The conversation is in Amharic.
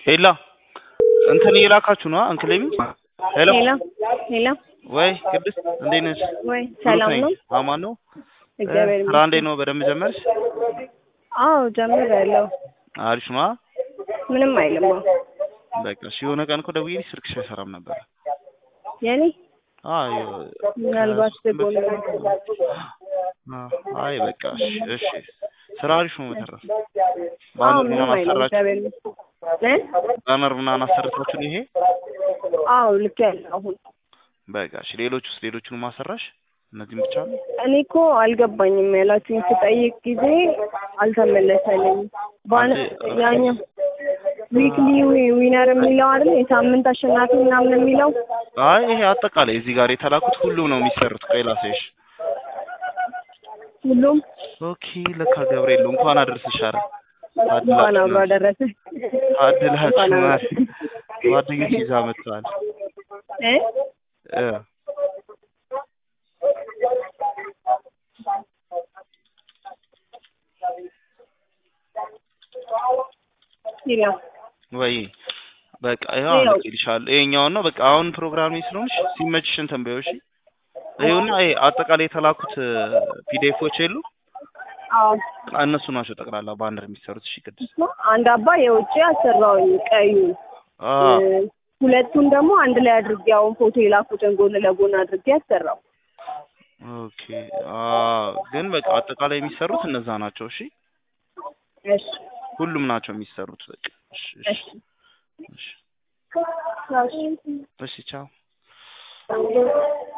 ሄላ እንትን እየላካችሁ ነው እንክሌሚ ሄሎ ሄሎ ሄሎ ወይ ቅድስት እንዴት ነሽ? ወይ ሰላም ብሩክ ነው? ነኝ። አማን ነው? እግዚአብሔር ስራ እንዴት ነው? በደንብ ጀመርሽ? አዎ ጀምሬያለሁ። አሪፍ ነው? አ? ምንም አይልም። አዎ በቃ እሺ። የሆነ ቀን እኮ ደውዬልሽ ስልክሽ አይሰራም ነበር። የኔ አይ ምናልባት ዝግ ሆኖ አይ በቃ እሺ እሺ። ስራ አሪፍ ነው። በተረፈ አዎ ባነር ምንም ምናምን አይልም። አሰራችሁ? እግዚአብሔር ይመስገን። ባነር ምናምን አሰርታችሁ ነው ይሄ? አዎ ልክ ያለ አሁን በቃ እሺ። ሌሎቹስ ሌሎቹንም አሰራሽ? እነዚህም ብቻ ነው? እኔ እኮ አልገባኝም ያላችሁኝ ስጠይቅ ጊዜ አልተመለሰልኝም። ባነ አንቺ- ያኛው ዊክሊ ዊነር የሚለው አይደል የሳምንት አሸናፊ ምናምን የሚለው አይ ይሄ አጠቃላይ እዚህ ጋር የተላኩት ሁሉም ነው የሚሰሩት። ቆይ ላሳይሽ። ሁሉም ኦኬ ለካ ገብርኤል ነው። እንኳን አደረሰሽ። ኧረ እንኳን አብሮ አደረሰ አድላችሁ እንኳን አብሮ ማለት ጓደኞች ይዛ መጥተዋል። እ እ ይላል ወይ በቃ ያው ያው- ልኬልሻለሁ። ይሄኛውን ነው በቃ አሁን ፕሮግራም ላይ ስለሆንሽ ሲመችሽ እንትን በይው እሺ። ይኸውና ይሄ አጠቃላይ የተላኩት ፒዲኤፎች የሉ አዎ እነሱ ናቸው ጠቅላላ ባነር የሚሰሩት። እሺ ቅድስት አንድ አባ የውጭ አሰራውኝ ቀዩ አ እ፣ ሁለቱን ደግሞ አንድ ላይ አድርጌ አሁን ፎቶ የላኩትን ጎን ለጎን አድርጌ አሰራው። ኦኬ አ ግን በቃ አጠቃላይ የሚሰሩት እነዛ ናቸው። እሺ እሺ ሁሉም ናቸው የሚሰሩት። በቃ እሺ እሺ እሺ እሺ እሺ እሺ ቻው።